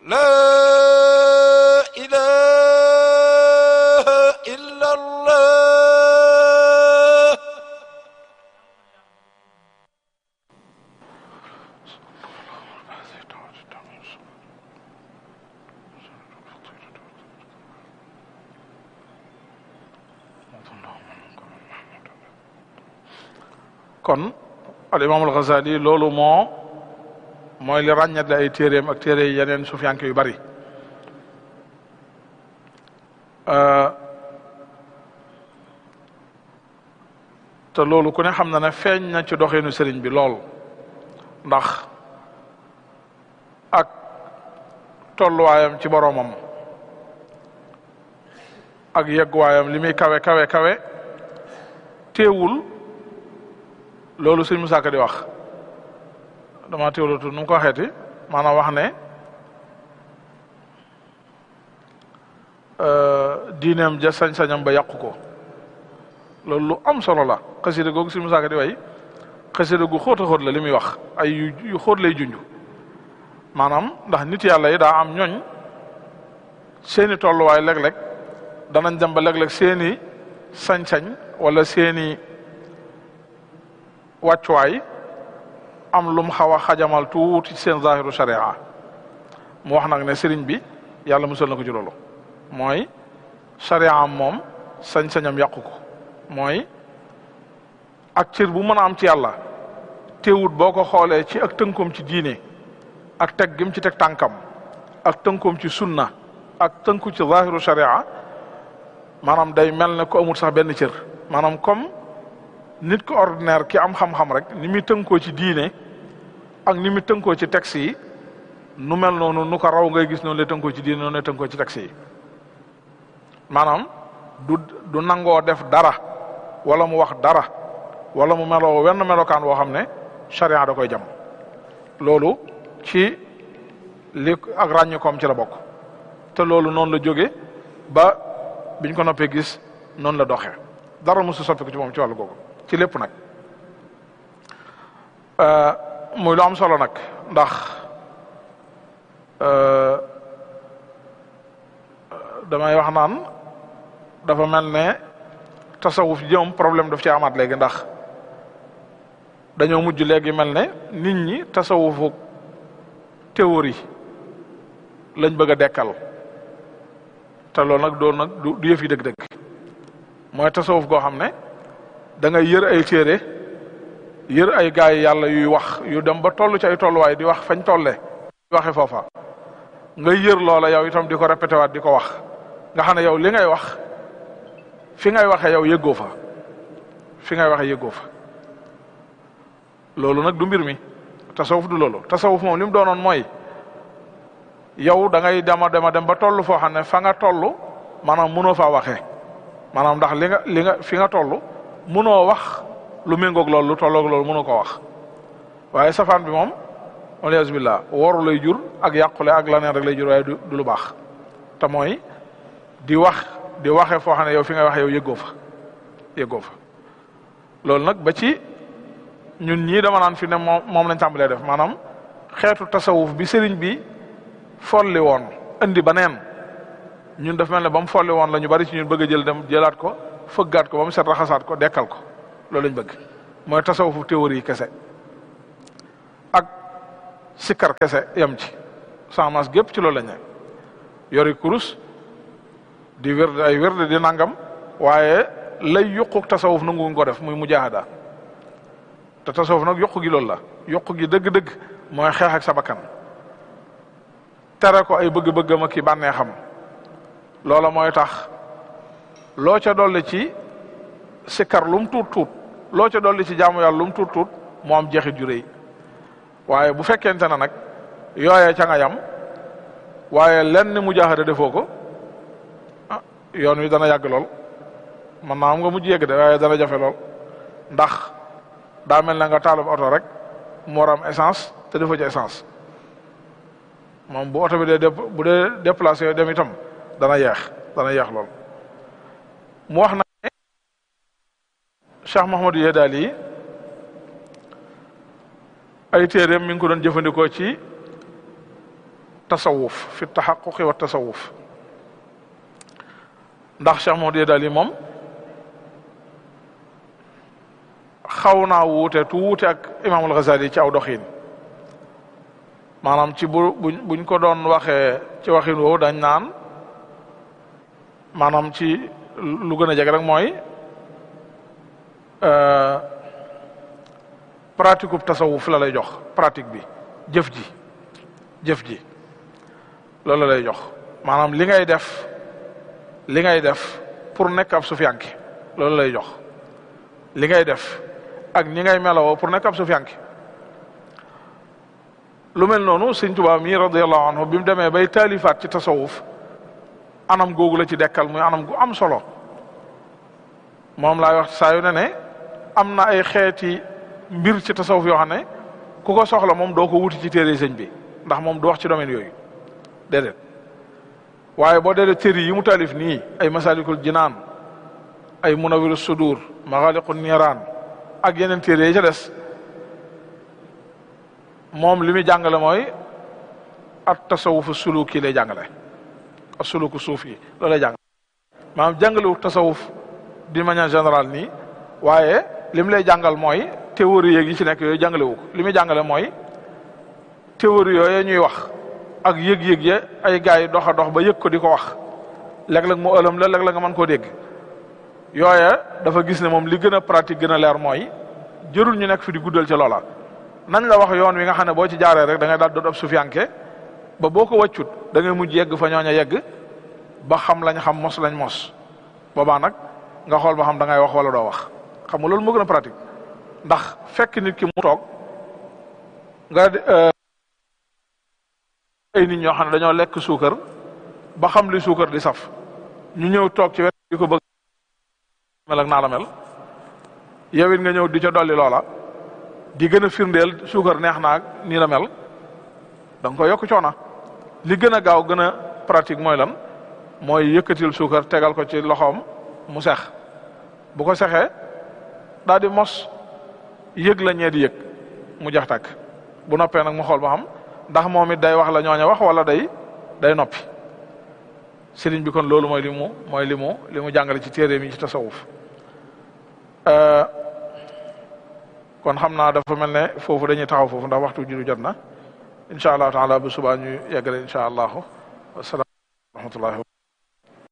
لا إله إلا الله kon al imaamul Ghazali loolu moo mooy li ràññatle ay téeréem ak téere yeneen sufiyanke yu bari te loolu ku ne xam na ne feeñ na ci doxeenu sëriñ bi lool ndax ak tolluwaayam ci boroomam ak yegguwaayam li muy kawe kawe kawe teewul loolu sëñ Musaa Ka di wax dama teewlatu nu mu ko waxeeti maanaam wax ne diineem ja sañ-sañam ba yàqu ko loolu lu am solo la xasida googu sëñ Musaa Ka di way xasida gu xóot a xóot la li muy wax ay yu yu xóot lay junj maanaam ndax nit yàlla yi daa am ñooñ seeni tolluwaay léeg-léeg danañ dem ba léeg-léeg seeni sañ-sañ wala seeni wàccuwaay am lum xaw a xajamal tuuti ci seen zahiru sharia mu wax nag ne sëriñ bi yàlla musal na ko ci loolu mooy sharia am moom sañ-sañam yàqu ko mooy ak cër bu mën a am ci yàlla teewut boo ko xoolee ci ak tënkoom ci diine ak teg gim ci teg tànkam ak tënkoom ci sunna ak tënku ci zahiru sharia maanaam day mel ne ko amul sax benn cër maanaam comme nit ko ordinaire ki am xam-xam rek ni muy tënkoo ci diine ak ni muy tënkoo ci texte yi nu mel noonu nu ko raw ngay gis noonu lay tënkoo ci diine noonu lay tënkoo ci texte yi maanaam du du nangoo def dara wala mu wax dara wala mu meloo wenn melokaan woo xam ne charia da koy jam loolu ci li ak ràññikoom ci la bokk te loolu noonu la jóge ba biñ ko noppee gis noonu la doxee dara mosu soppi ko ci moom ci wàllu googu ci lépp nag muy lu am solo nag ndax damay wax naan dafa mel ne tasawuf jëm problème daf ci amaat léegi ndax dañoo mujj léegi mel ne nit ñi tasawufu théorie lañ bëgg a dekkal te loolu nag doon nag du du yëf yi dëgg-dëgg mooy tasawuf goo xam ne da ngay yër ay téere yër ay gaay yàlla yuy wax yu dem ba toll ci ay tolluwaay di wax fañ tolle di waxe foofa nga yër loola yow itam di ko répété waat di ko wax nga xam ne yow li ngay wax fi ngay waxee yow yëggoo fa fi ngay waxee yëggoo fa loolu nag du mbir mi tasawuf du loolu tasawuf moom li mu doonoon mooy yow da ngay dema dema dem ba toll foo xam ne fa nga toll maanaam mënoo faa waxee maanaam ndax li nga li nga fi nga toll mënoo wax lu méngoog loolu lu tolloog loolu mënoo ko wax waaye safaan bi moom alias billah woru lay jur ak yàqule ak laneen rek lay jur waaye du du lu baax te mooy di wax di waxe foo xam ne yow fi nga waxe yow yëggoo fa yëggoo fa loolu nag ba ci ñun ñii dama naan fi ne moom moom lañ tàmbalee def maanaam xeetu tasawuf bi sëriñ bi folli woon indi ba neen ñun daf mel ne ba mu folli woon la ñu bari ci ñun bëgg a jël dem jëlaat ko fëggaat ko ba mu set raxasaat ko dekkal ko loolu lañ bëgg mooy tasawufu théorie kese ak sikkar kese yem ci sans gépp ci loolu lañ ne yori kurus di wérde ay wérde di nangam waaye lay yuquk tasawuf nanguwuñ ko def muy mujaahada te tasawuf nag yokku gi loolu la yokku gi dëgg-dëgg mooy xeex ak sa bakkan tere ko ay bëgg-bëggam ak ki bànneexam loola mooy tax loo ca dolli ci sikkar lum tuut tuut loo ca dolli ci jaamu yàlla lum tuut tuut moo am jeexit ju rëy waaye bu fekkente ne nag yooyee ca nga yam waaye lenn mujaahada defoo ko ah yoon wi dana yàgg lool man naa am nga mujj yegg de waaye dana jafe lool ndax daa mel na nga taalub oto rek mu war am essence te defoo ci essence moom bu oto bi dee bu dee déplacé yoo dem itam dana yeex dana yeex lool mu wax na ne Cheikh Mahamadou Yedali ay téeréem mi ngi ko doon jëfandikoo ci tasawuf fi taxaquqi wa tasawuf ndax Cheikh Mouhamed Yedali moom xaw naa wuute tuuti ak imaamul Ghazali ci aw doxin maanaam ci bu buñ ko doon waxee ci waxin woowu dañ naan maanaam ci lu gën a jege rek mooy pratique ub tasawuf la lay jox pratique bi jëf ji jëf ji loolu la lay jox maanaam li ngay def li ngay def pour nekk ab sufiyanke loolu lay jox li ngay def ak ñi ngay melawoo pour nekk ab sufiyanke lu mel noonu sëñ Tuubaa mi radiyallahu anhu bi mu demee bay taalifaat ci tasawuf anam googu la ci dekkal muy anam gu am solo moom laay wax saa yu ne ne am na ay xeeti mbir ci tasawuf yoo xam ne ku ko soxla moom doo ko wuti ci téere sëñ bi ndax moom du wax ci domaine yooyu déedéet waaye boo dee téere yi mu taalif nii ay masalikul jinaan ay munawiru sudur maxaaliqu niiraan ak yeneen téere yi ca des moom li muy jàngale mooy at tasawufu suluki lay jàngale ak suluku suuf yi loolu lay jàngale maanaam jàngalewu tasawuf d'une manière générale nii waaye li mu lay jàngal mooy théorie yeeg yi ci nekk yooyu jàngalewu ko li muy jàngale mooy théorie yooyu ñuy wax ak yëg-yëg ya ay gars yi dox a dox ba yëg ko di ko wax léeg-léeg mu ëlëm la léeg-léeg nga mën koo dégg yooya dafa gis ne moom li gën a pratique gën a leer mooy jërul ñu nekk fi di guddal ci loola nañ la wax yoon wi nga xam ne boo ci jaaree rek da ngay daal doon ab sufiyanke ba boo ko wàccut da ngay mujj yegg fa ñooña yegg ba xam lañ xam mos lañ mos boobaa nag nga xool ba xam da ngay wax wala doo wax xam nga loolu moo gën a pratique ndax fekk nit ki mu toog nga ay nit ñoo xam ne dañoo lekk suukar ba xam li suukar di saf ñu ñëw toog ci wet di ko bëgg mel ak naa la mel yow it nga ñëw di ca dolli loola di gën a firndeel suukar neex naag nii la mel da nga ko yokk coona li gën a gaaw gën a pratique mooy lan mooy yëkkatil suukar tegal ko ci loxoom mu sex bu ko sexee daal di mos yëg la ñee di yëg mu jax tàkk bu noppee nag mu xool ba xam ndax moom it day wax la ñooña wax wala day day noppi sëriñ bi kon loolu mooy li mu mooy li mu li mu jàngale ci téere mi ci tasawuf kon xam naa dafa mel ne foofu dañuy taxaw foofu ndax waxtu julli jot na incha allahu taala bu subaa ñu yeggale incha allahu wasalaam wa rahmatullahi